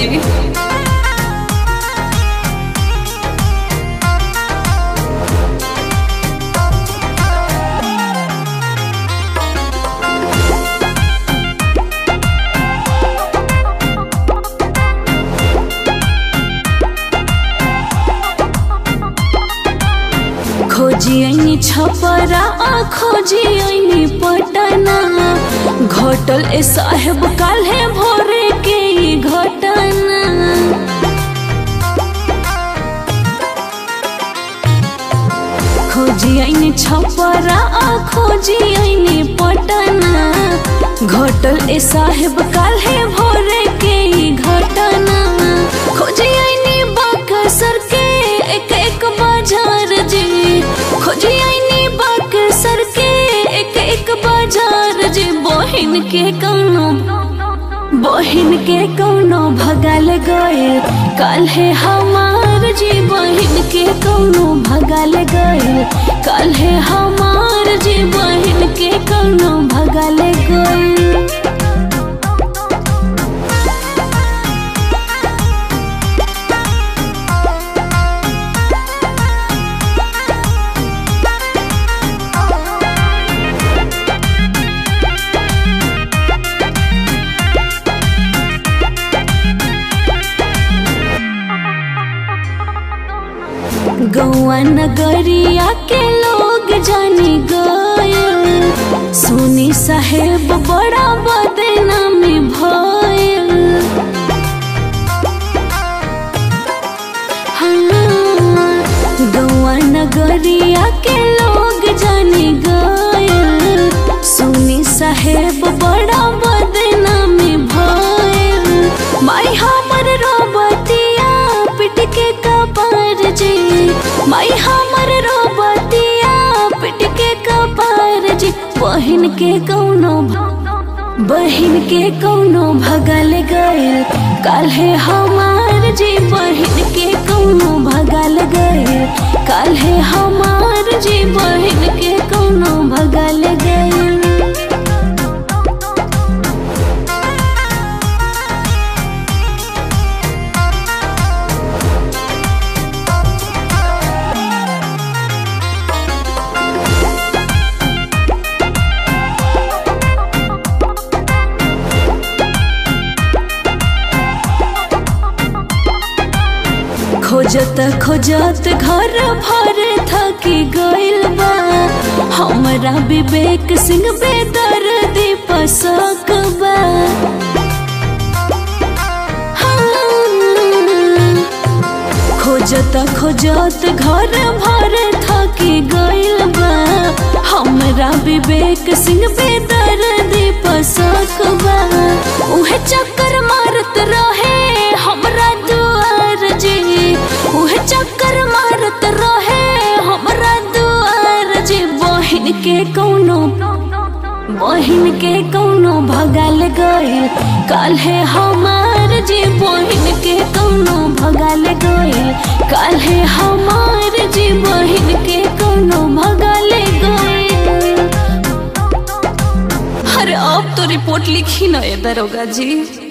जी खोजी ऐनी छपरा आ खोजी ऐनी पटना घटल ए साहेब काल्हे भोरे के ई घटना खोजी ऐनी छपरा आ खोजी ऐनी पटना घटल ए साहेब काल्हे भोरे के ई घटना खोजी ऐनी बक्सर के एक एक बाजार जी खोजी ऐनी बक्सर के एक एक बाजार जी बहिन के कौनो बहिन के कौनो भगल गए कल है हमार जी बहिन के कौनो भगल गए कल है हमार जी बहिन के कौनो भगल गए गौआ नगरिया के लोग जानी गए सोनी साहेब बड़ा बदनामी भयल हाँ, गौआ नगरिया के लोग जानी गए सोनी साहेब बड़ा बदनामी भयल माई हमर रोबतिया पिट के कपार जी माई हमर रोबतिया पिट के कपार जी बहिन के कौनो बहिन के कौनो भगल गए काल्हे हमार जी बहिन के कौनो भगल गए काल्हे हमार जी बहिन के कौनो भगल गए खोजत खोजत घर भर थकी गइल बा हमरा विवेक सिंह बेदर्दी पसक बा हाँ। खोजत खोजत घर भर थकी गइल बा हमरा विवेक सिंह बेदर्दी पसक बा उहे चक्कर मारत रहे हमरा दुआर जी उहे चक्कर मारत रहे हमरा दुआर जी बहिन के कौनो बहिन के कौनो भगल गए काल है हमार जी बहिन के कौनो भगल गए काल है हमार जी बहिन के कौनो भगल गए अरे अब तो रिपोर्ट लिखी ना ये दरोगा जी